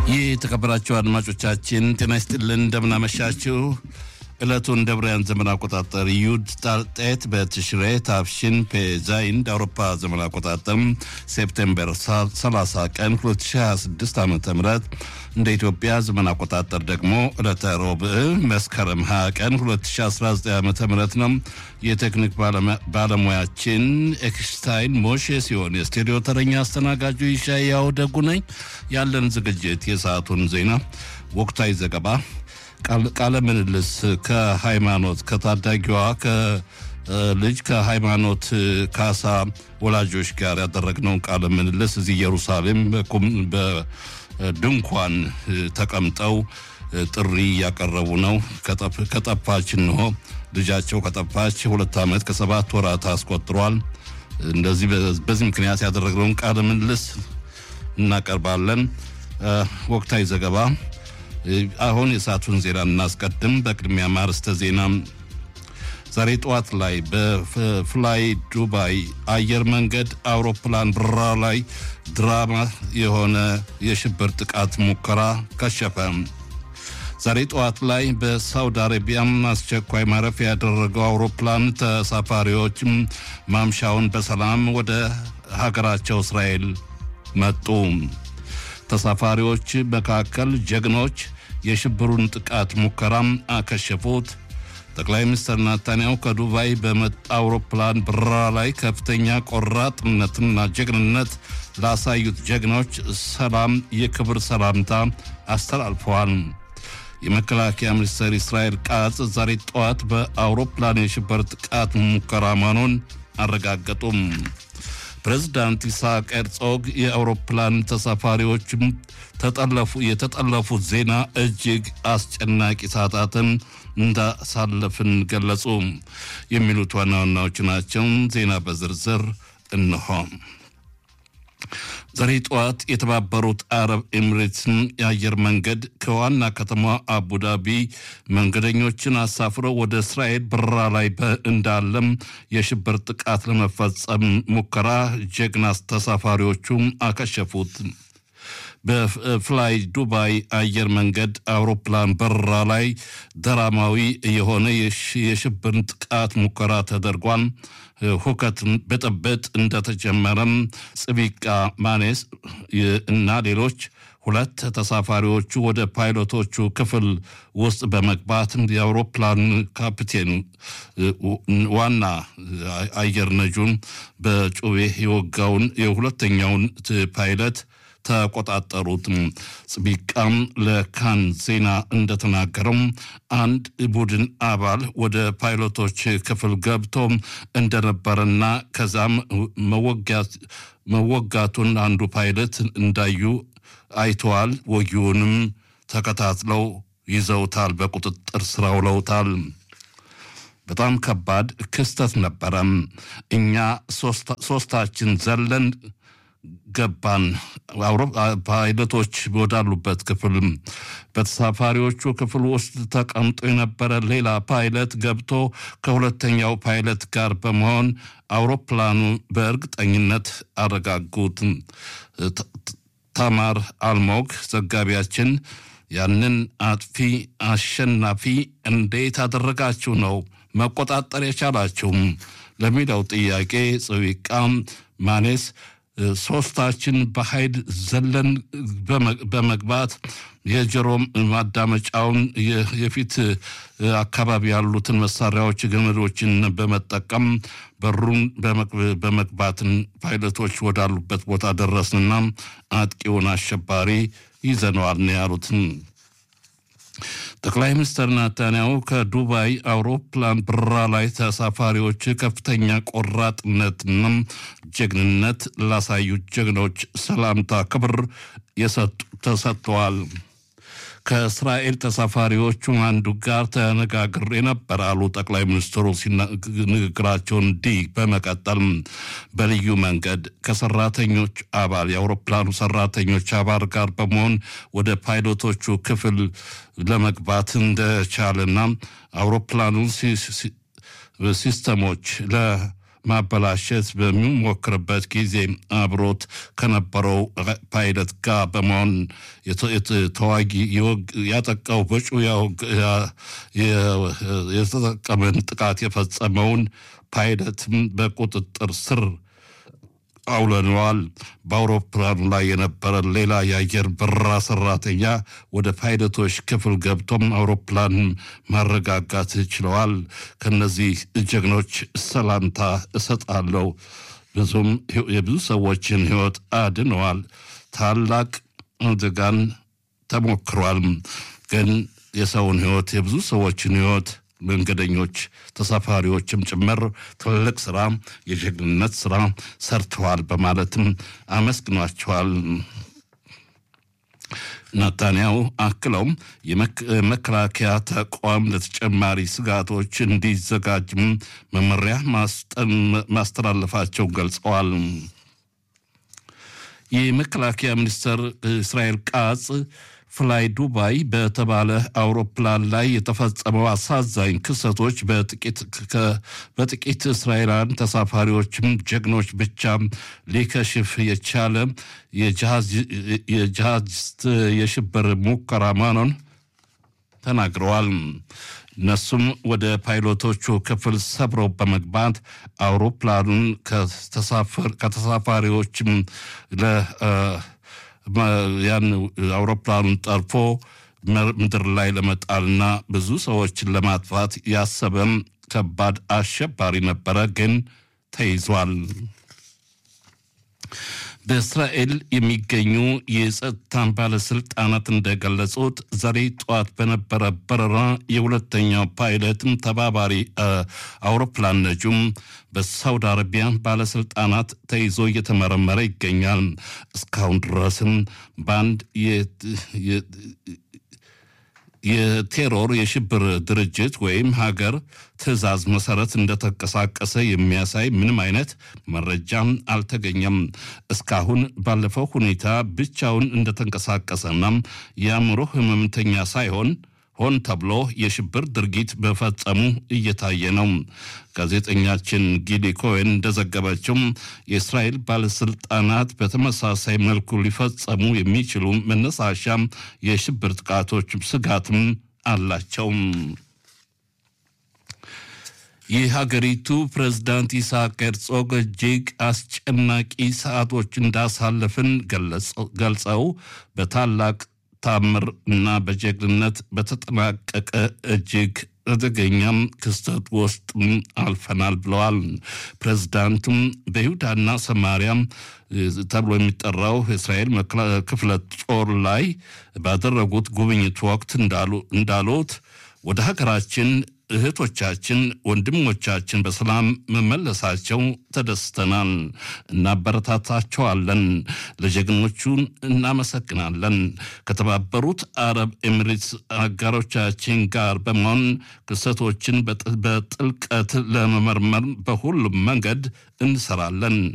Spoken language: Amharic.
ይህ የተከበራችሁ አድማጮቻችን ጤና ይስጥልን፣ እንደምናመሻችሁ። ዕለቱን እንደ ብርያን ዘመን አቆጣጠር ዩድ ጣጤት በትሽሬ ታፍሽን ፔዛይን እንደ አውሮፓ ዘመን አቆጣጠር ሴፕቴምበር 30 ቀን 2026 ዓ ም እንደ ኢትዮጵያ ዘመን አቆጣጠር ደግሞ ዕለተ ሮብዕ መስከረም 20 ቀን 2019 ዓ ም ነው። የቴክኒክ ባለሙያችን ኤክስታይን ሞሼ ሲሆን የስቱዲዮ ተረኛ አስተናጋጁ ይሻያው ደጉ ነኝ። ያለን ዝግጅት የሰዓቱን ዜና፣ ወቅታዊ ዘገባ ቃለ ምልልስ ከሃይማኖት ከታዳጊዋ ልጅ ከሃይማኖት ካሳ ወላጆች ጋር ያደረግነውን ቃለ ምልልስ እዚህ ኢየሩሳሌም በድንኳን ተቀምጠው ጥሪ እያቀረቡ ነው። ከጠፋች እንሆ ልጃቸው ከጠፋች ሁለት ዓመት ከሰባት ወራት አስቆጥሯል። እንደዚህ በዚህ ምክንያት ያደረግነውን ቃለ ምልልስ እናቀርባለን። ወቅታዊ ዘገባ አሁን የሰዓቱን ዜና እናስቀድም። በቅድሚያ ማርስተ ዜና ዛሬ ጠዋት ላይ በፍላይ ዱባይ አየር መንገድ አውሮፕላን በረራ ላይ ድራማ የሆነ የሽብር ጥቃት ሙከራ ከሸፈ። ዛሬ ጠዋት ላይ በሳውዲ አረቢያም አስቸኳይ ማረፊያ ያደረገው አውሮፕላን ተሳፋሪዎች ማምሻውን በሰላም ወደ ሀገራቸው እስራኤል መጡ። ተሳፋሪዎች መካከል ጀግኖች የሽብሩን ጥቃት ሙከራም አከሸፉት። ጠቅላይ ሚኒስትር ናታንያሁ ከዱባይ በመጣ አውሮፕላን በረራ ላይ ከፍተኛ ቆራጥነትና ጀግንነት ላሳዩት ጀግኖች ሰላም የክብር ሰላምታ አስተላልፈዋል። የመከላከያ ሚኒስትር እስራኤል ቃጽ ዛሬ ጠዋት በአውሮፕላን የሽብር ጥቃት ሙከራ መሆኑን አረጋገጡም። ፕሬዝዳንት ኢሳቅ ሄርዞግ የአውሮፕላን ተሳፋሪዎችም ተጠለፉ የተጠለፉት ዜና እጅግ አስጨናቂ ሰዓታትን እንዳሳለፍን ገለጹ። የሚሉት ዋና ዋናዎች ናቸው። ዜና በዝርዝር እንሆ። ዛሬ ጠዋት የተባበሩት አረብ ኤሚሬትስን የአየር መንገድ ከዋና ከተማ አቡዳቢ መንገደኞችን አሳፍሮ ወደ እስራኤል በረራ ላይ እንዳለም የሽብር ጥቃት ለመፈጸም ሙከራ ጀግና ተሳፋሪዎቹ አከሸፉት። በፍላይ ዱባይ አየር መንገድ አውሮፕላን በረራ ላይ ደራማዊ የሆነ የሽብር ጥቃት ሙከራ ተደርጓል። ሁከት ብጥብጥ እንደተጀመረም ጽቢቃ ማኔስ እና ሌሎች ሁለት ተሳፋሪዎቹ ወደ ፓይሎቶቹ ክፍል ውስጥ በመግባት የአውሮፕላን ካፕቴን ዋና አየር ነጁን በጩቤ የወጋውን የሁለተኛውን ፓይለት ተቆጣጠሩት። ጽቢቃም ለካን ዜና እንደተናገረው አንድ ቡድን አባል ወደ ፓይሎቶች ክፍል ገብቶ እንደነበረና ከዛም መወጋቱን አንዱ ፓይለት እንዳዩ አይተዋል። ወጊውንም ተከታትለው ይዘውታል፣ በቁጥጥር ስር አውለውታል። በጣም ከባድ ክስተት ነበረም። እኛ ሶስታችን ዘለን ገባን። ፓይለቶች ወዳሉበት ክፍል በተሳፋሪዎቹ ክፍል ውስጥ ተቀምጦ የነበረ ሌላ ፓይለት ገብቶ ከሁለተኛው ፓይለት ጋር በመሆን አውሮፕላኑ በእርግጠኝነት አረጋጉት። ታማር አልሞግ ዘጋቢያችን ያንን አጥፊ አሸናፊ እንዴት አደረጋችሁ ነው መቆጣጠር የቻላችሁም ለሚለው ጥያቄ ጽዊቃ ማኔስ ሶስታችን በኃይል ዘለን በመግባት የጆሮ ማዳመጫውን የፊት አካባቢ ያሉትን መሳሪያዎች ገመዶችን በመጠቀም በሩን በመግባትን ፓይለቶች ወዳሉበት ቦታ ደረስንና አጥቂውን አሸባሪ ይዘነዋል ነው ያሉትን። ጠቅላይ ሚኒስትር ናታንያሁ ከዱባይ አውሮፕላን በረራ ላይ ተሳፋሪዎች ከፍተኛ ቆራጥነትና ጀግንነት ላሳዩት ጀግኖች ሰላምታ ክብር ተሰጥተዋል። ከእስራኤል ተሳፋሪዎቹ አንዱ ጋር ተነጋግሬ ነበር አሉ ጠቅላይ ሚኒስትሩ ንግግራቸውን እንዲህ በመቀጠል በልዩ መንገድ ከሰራተኞች አባል የአውሮፕላኑ ሰራተኞች አባል ጋር በመሆን ወደ ፓይሎቶቹ ክፍል ለመግባት እንደቻለና አውሮፕላኑ ሲስተሞች ማበላሸት በሚሞክርበት ጊዜ አብሮት ከነበረው ፓይለት ጋር በመሆን ተዋጊ ያጠቃው በጩ የተጠቀመን ጥቃት የፈጸመውን ፓይለትም በቁጥጥር ስር አውለነዋል። በአውሮፕላኑ ላይ የነበረ ሌላ የአየር በረራ ሰራተኛ ወደ ፓይለቶች ክፍል ገብቶም አውሮፕላን ማረጋጋት ችለዋል። ከነዚህ ጀግኖች ሰላምታ እሰጣለሁ። ብዙም የብዙ ሰዎችን ሕይወት አድነዋል። ታላቅ አደጋን ተሞክሯል። ግን የሰውን ሕይወት የብዙ ሰዎችን ሕይወት መንገደኞች ተሳፋሪዎችም ጭምር ትልቅ ስራ የጀግንነት ስራ ሰርተዋል በማለትም አመስግኗቸዋል። ናታንያሁ አክለውም የመከላከያ ተቋም ለተጨማሪ ስጋቶች እንዲዘጋጅም መመሪያ ማስተላለፋቸው ገልጸዋል። የመከላከያ ሚኒስትር እስራኤል ቃጽ ፍላይ ዱባይ በተባለ አውሮፕላን ላይ የተፈጸመው አሳዛኝ ክስተቶች በጥቂት እስራኤላውያን ተሳፋሪዎችም ጀግኖች ብቻ ሊከሽፍ የቻለ የጂሃዲስት የሽብር ሙከራ መሆኑን ተናግረዋል። እነሱም ወደ ፓይሎቶቹ ክፍል ሰብረው በመግባት አውሮፕላኑን ከተሳፋሪዎችም ያን አውሮፕላኑን ጠልፎ ምድር ላይ ለመጣልና ብዙ ሰዎችን ለማጥፋት ያሰበም ከባድ አሸባሪ ነበረ፣ ግን ተይዟል። በእስራኤል የሚገኙ የጸጥታን ባለስልጣናት እንደገለጹት ዛሬ ጠዋት በነበረ በረራ የሁለተኛው ፓይለትም ተባባሪ አውሮፕላን ነጁም በሳውዲ አረቢያ ባለስልጣናት ተይዞ እየተመረመረ ይገኛል። እስካሁን ድረስም በአንድ የቴሮር የሽብር ድርጅት ወይም ሀገር ትዕዛዝ መሰረት እንደተንቀሳቀሰ የሚያሳይ ምንም አይነት መረጃም አልተገኘም። እስካሁን ባለፈው ሁኔታ ብቻውን እንደተንቀሳቀሰና የአእምሮ ህመምተኛ ሳይሆን ሆን ተብሎ የሽብር ድርጊት በፈጸሙ እየታየ ነው። ጋዜጠኛችን ጊሊ ኮሄን እንደዘገበችው የእስራኤል ባለስልጣናት በተመሳሳይ መልኩ ሊፈጸሙ የሚችሉ መነሳሻ የሽብር ጥቃቶች ስጋትም አላቸው። የሀገሪቱ ፕሬዝዳንት ኢሳቅ ሄርዞግ እጅግ አስጨናቂ ሰዓቶች እንዳሳለፍን ገልጸው በታላቅ ታምር እና በጀግንነት በተጠናቀቀ እጅግ አደገኛም ክስተት ውስጥ አልፈናል ብለዋል። ፕሬዝዳንቱም በይሁዳና ሰማሪያም ተብሎ የሚጠራው የእስራኤል ክፍለ ጦር ላይ ባደረጉት ጉብኝት ወቅት እንዳሉት ወደ ሀገራችን እህቶቻችን፣ ወንድሞቻችን በሰላም መመለሳቸው ተደስተናል፣ እናበረታታቸዋለን፣ ለጀግኖቹ እናመሰግናለን። ከተባበሩት አረብ ኤሚሬትስ አጋሮቻችን ጋር በመሆን ክስተቶችን በጥልቀት ለመመርመር በሁሉም መንገድ እንሰራለን።